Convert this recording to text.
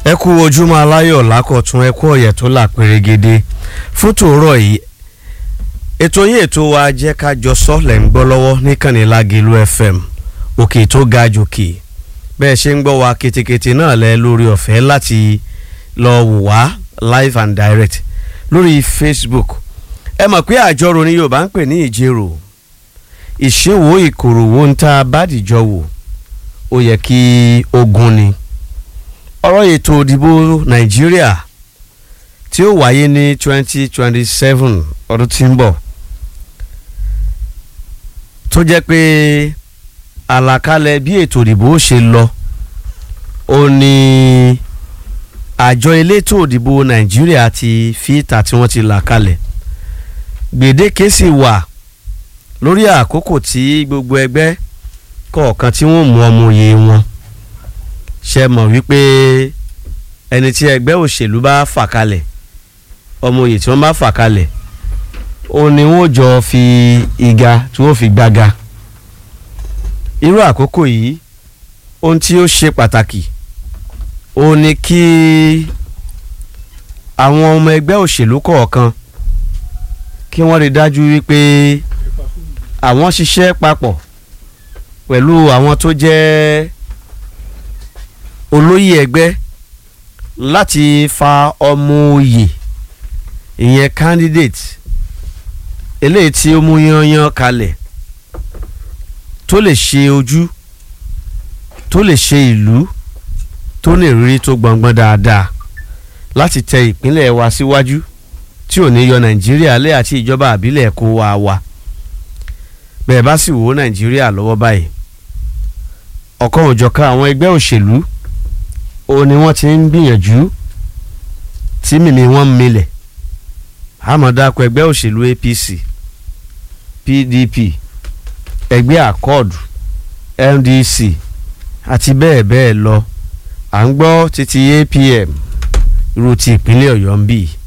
ẹ kú ojúmọ́ aláyọ̀ lákọ̀tún ẹ kú ọ̀yẹ̀ tó là pérégede fún tòórọ̀ yìí ètò yín ètò wa jẹ́ ká jọ sọ lẹ̀ ń gbọ́ lọ́wọ́ níkànnì Lágìlú FM òkè tó ga jòkè bẹ́ẹ̀ ṣe ń gbọ́ wa ketekete náà lẹ lórí ọ̀fẹ́ láti lọ wò wá live and direct lórí Facebook ẹ mọ̀ pé àjọrò ni Yorùbá ń pè ní ìjérò ìṣèwò ìkòròwò ń ta bádìjọ wò ó yẹ kí ogun ni ọ̀rọ̀ ètò òdìbò nàìjíríà tí ó wáyé ní twenty twenty seven ọdún tí ń bọ̀ tó jẹ́ pé àlàkalẹ̀ bí ètò òdìbò ṣe lọ ó ní àjọ elétò òdìbò nàìjíríà ti fíìtà tí wọ́n ti là kalẹ̀ gbèdéke sì wà lórí àkókò tí gbogbo ẹgbẹ́ kọ̀ọ̀kan tí wọ́n mú ọmọ òye wọn ṣe mọ̀ wípé ẹni tí ẹgbẹ́ òṣèlú bá fà kalẹ̀ ọmọ òye tí wọ́n bá fà kalẹ̀ òun ni wọ́n jọ fi ìga tí wọ́n fi gbága irú àkókò yìí ohun tí ó ṣe pàtàkì òun ni kí àwọn ọmọ ẹgbẹ́ òṣèlú kọ̀ọ̀kan kí wọ́n rí dájú wípé àwọn ṣiṣẹ́ papọ̀ pẹ̀lú àwọn tó jẹ́ olóyè ẹgbẹ́ láti fa ọmọ òye ìyẹn candidate eléyìí tí ó mú yanyan kalẹ̀ tó lè ṣe ojú tó lè ṣe ìlú tó lè rí tó gbọ̀ngbọ̀n dáadáa láti tẹ ìpínlẹ̀ wa síwájú tí ò ní yọ nàìjíríà lé àti ìjọba àbílẹ̀ kó wa wa bẹ́ẹ̀ bá sì wò nàìjíríà lọ́wọ́ báyìí ọ̀kan òjọ̀kan àwọn ẹgbẹ́ òṣèlú ó ní wọ́n ti ń gbìyànjú tí mímí wọn milẹ̀ àmọ̀dákọ̀ ẹgbẹ́ òṣèlú APC PDP ẹgbẹ́ àkọọ̀dù NDC àti bẹ́ẹ̀ bẹ́ẹ̀ lọ à ń gbọ́ títí APM irú ti ìpínlẹ̀ Ọ̀yọ́ ń bì